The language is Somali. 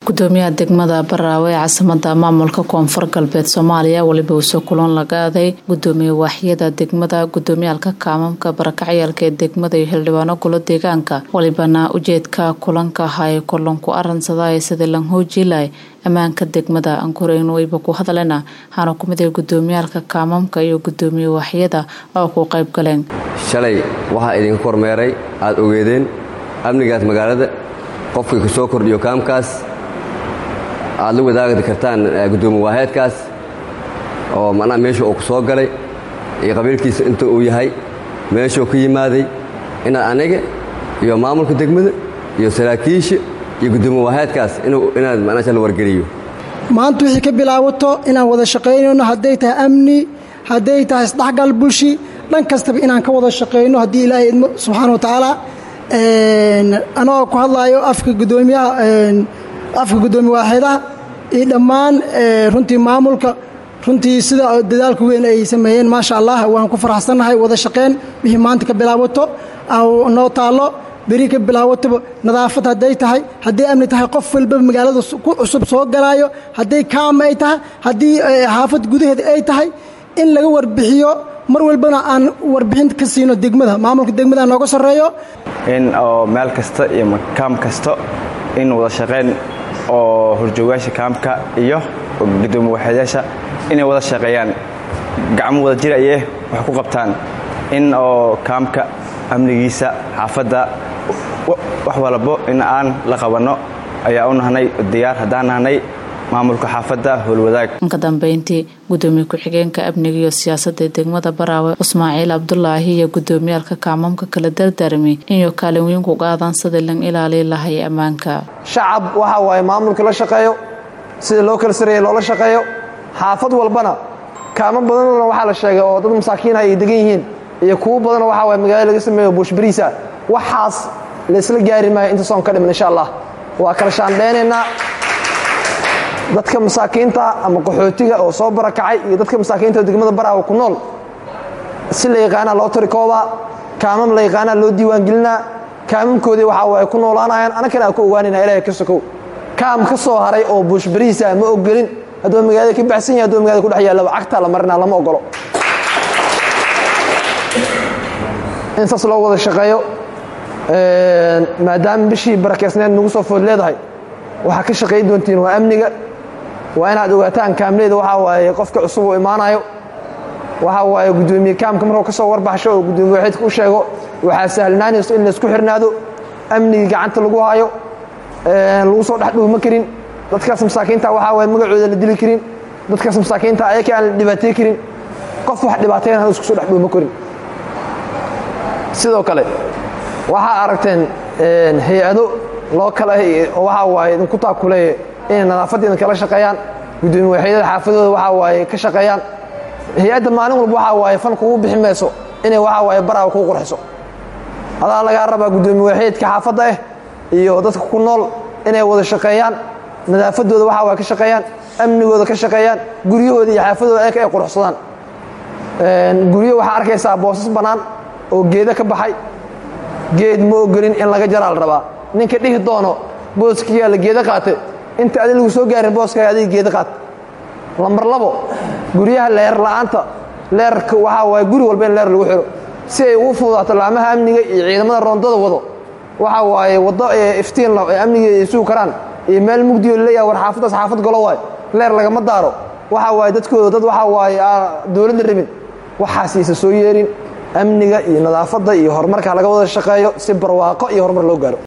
gudoomiyaha degmada baraawe ee caasimada maamulka koonfur galbeed soomaaliya weliba uusoo kulan lagaaday gudoomiye waaxyada degmada gudoomiyaalka kaamamka barakacayaalka ee degmada iyo xildhibaano golo deegaanka walibana ujeedka kulanka ahaa ee kulanku aransadaaye sidii lan hoojilay ammaanka degmada ankureyn wayba ku hadleena waxaana kumid ah gudoomiyaalka kaamamka iyo gudoomiye waaxyada oo ku qayb galeen shalay waxaa idinka kormeeray aada ogeedeen amnigaas magaalada qofkii ku soo kordhiyo kaamkaas aad la wadaagi kartaan gudoomiye waaheedkaas oo macnaha meesha uu ku soo galay iyo qabiilkiisa inta uu yahay meeshuu ka yimaaday inaad aniga iyo maamulka degmada iyo saraakiisha iyo gudoomiye waaheedkaas inaad macnaha la wargeliyo maanta wixii ka bilaabato inaan wada shaqaynayno hadday tahay amni hadday tahay isdhexgal bulshi dhan kastaba inaan ka wada shaqayno haddii ilaahay idmo subxaana wa tacaala anagoo ku hadlaayo afka gudoomiyaha afka gudoomiye waaxeedaha iyo dhammaan runtii maamulka runtii sida dadaalka weyn ay sameeyeen maasha allah waan ku faraxsannahay wada shaqeyn wixii maanta ka bilaabato noo taallo beri ka bilaawataba nadaafad hadday tahay hadday amni tahay qof walbaba magaalada ku cusub soo galaayo hadday kaama ay tahay haddii xaafad gudaheeda ay tahay in laga warbixiyo mar walbana aan warbixin ka siino degmada maamulka degmada nooga sarreeyo in oo meel kasta iyo kaam kasta in wada shaqayn oo horjoogayaasha kaamka iyo gudoomiye waaxeedayaasha inay wada shaqeeyaan gacmo wada jir ayee wax ku qabtaan in oo kaamka amnigiisa xaafadda wax walbo in aan la qabanno ayaa u nahnay diyaar haddaan nahnay maamulka xaafadda howlwadaag ka dambeyntii gudoomiye ku-xigeenka amniga iyo siyaasadda degmada baraawe ismaaciil cabdulaahi iyo gudoomiyaalka kaamamka kala dardaarmay inuu kaalin weyn ku qaadaan sidii lan ilaali lahay ammaanka shacab waxa waaye maamulka la shaqeeyo sida loo kala sareeya loola shaqeeyo xaafad walbana kaamo badanna waxaa la sheegay oo dad masaakiinah ay degan yihiin iyo kuwo badanoo waxaa waye magaalada laga sameeyo buushbariisa waxaas laysla gaari maayo inta soon ka dhiman insha allah waa kala shaandheynaynaa dadka masaakiinta ama qaxootiga oo soo barakacay iyo dadka masaakiinta oo degmada baraawa ku nool si la yaqaanaa loo tarikoobaa kaamam la yaqaanaa loo diiwaangelinaa kaamamkoodii waxaa waay ku noolaanayaan annagana aan ku ogaanayna ilahay ka sokow kaam ka soo haray oo buushbariisa ma ogolin hadduu magaalada ka baxsan yahay hadduu magalada ku dhex yaallaba cagtaa la marinaa lama ogolo in saas loo wada shaqeeyo maadaama bishii barakeysneed nagu soo food leedahay waxaa ka shaqayn doontiin waa amniga waa inaad ogaataan kaamleyda waxaa waaye qofka cusub uu imaanayo waxaa waaye gudoomiye kaamka markuu ka soo warbaxsho oo gudoomiye waaxidka u sheego waxaa sahlanaanayso in laysku xirnaado amnigii gacanta lagu hayo lagu soo dhex dhuuma karin dadkaas masaakiinta waxaa waaye magacooda la dili karin dadkaas masaakiinta ayaka aan la dhibaatey karin qof wax dhibaateyn aan isku soo dhex dhuuma karin sidoo kale waxaa aragteen hay-ado loo kala oo waxaa waaye idinku taakuleeye inay nadaafadda idinkala shaqeeyaan gudoomiye waaxyadada xaafadooda waxaa waaye ka shaqeeyaan hay-adda maalin walba waxaa waaye fan kugu bixi mayso inay waxaa waaye baraawa kuu qurxiso adaa lagaa rabaa gudoomiye waaxyadka xaafadda ah iyo dadka ku nool inay wada shaqeeyaan nadaafaddooda waxaa waaye ka shaqeeyaan amnigooda ka shaqeeyaan guryahooda iyo xaafadooda ayaka ay quruxsadaan guryo waxaa arkaysaa boosas bannaan oo geeda ka baxay geed ma ogolin in laga jaraa la rabaa ninka dhihi doono booskiyaa la geeda qaate inta adi lagu soo gaarin booskaaga adiga geeda qaat lambar labo guryaha leer la'aanta leerka waxaa waaye guri walba in leer lagu xiro si ay ugu fududaato laamaha amniga iyo ciidamada roondada wado waxaa waaye waddo iftiin ee amniga ay sugi karaan iyo meel mugdiyo laleeyaha war xaafaddaas xaafad golo waay leer lagama daaro waxaa waaye dadkooda dad waxaa waaye dowladda rabin waxaasiisa soo yeerin amniga iyo nadaafadda iyo horumarka laga wada shaqeeyo si barwaaqo iyo horumar loo gaaro